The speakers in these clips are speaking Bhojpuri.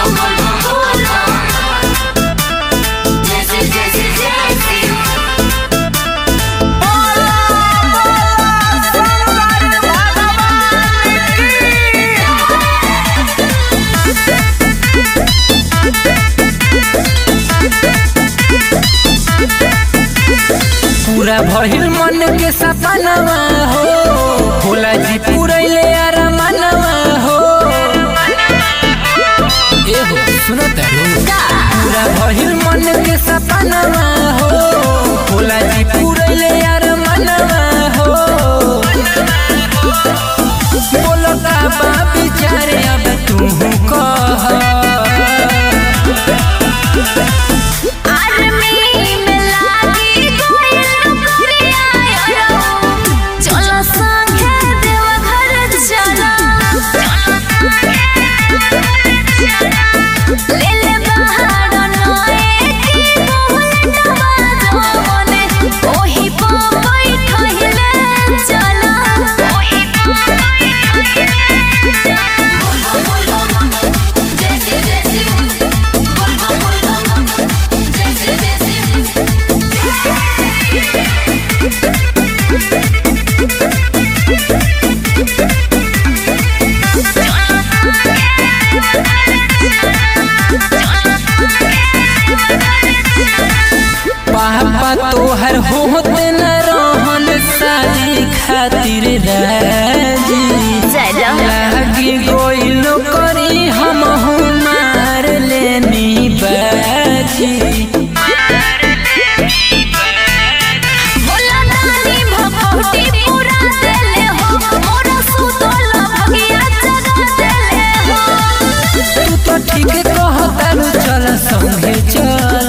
जैसे जैसे जैसे पूरा भइल मन के सपनवा हो भोला जी पुरैले अरमनवा हो ए हो सुनो तारू पूरा भइल मन के सपनवा हो भोला जी पुरैले अरमनवा हो बोलो का बा विचारे अब तू कह आर्मी में लागी कोई नौकरिया यारो चलो संगे देवघर चलो ले ले बाहर नए की बुलेटवा जोने ओही पो बैठहिले चलो ओही पो बैठहिले जैसे जैसे बोल बोल जैसे जैसे पापा तोहर होत न रहन शादी खातिर राजी लागी गोइल करी हम मार लेनी बाजी बोला नानी भभूति पूरा देले हो मोरा सुतल भगिया जगा देले हो तू तो ठीक कहतारू चल संगे चल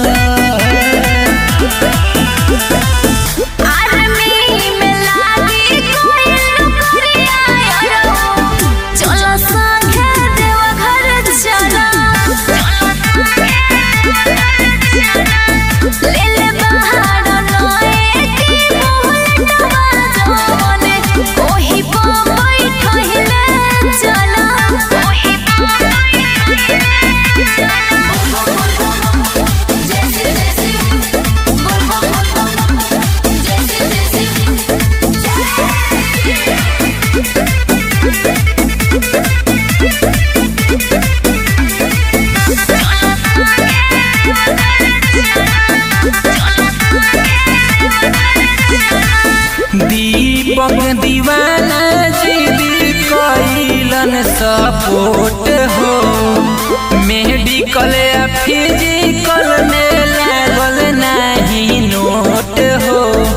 आर्मी में लागी कोई नौकरिया यारो चलो संगे देवघर चलो ले ले बाहर नए की बुलेटवा जोने ओही पो बैठहिले चलो ओही पो बैठहिले जैसे जैसे बोल बोल जैसे जैसे दीपक दीवाना जीदी कैलन सपोर्ट हो मेडिकल या फिजिकल में लागल नहीं नोट हो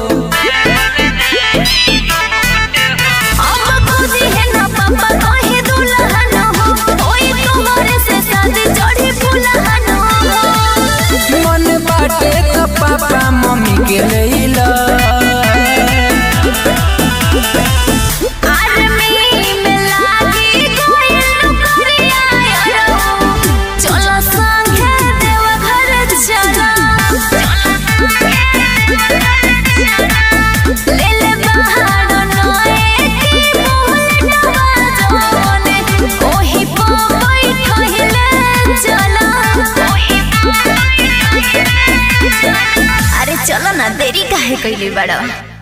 अब खुशी है ना पापा कहे दुल्हन हो कोई तुम्हारे से शादी चढ़ी फुलहन हो मन बाटे तो पापा मम्मी के लैला आर्मी में लागी कोई नौकरिया यारो चलो संगे देवघर चलो ले ले बाहर नए की बुलेटवा जोने ओही पो बैठहिले चलो ओही पो बैठहिले अरे चलो ना देरी काहे कइले बड़ा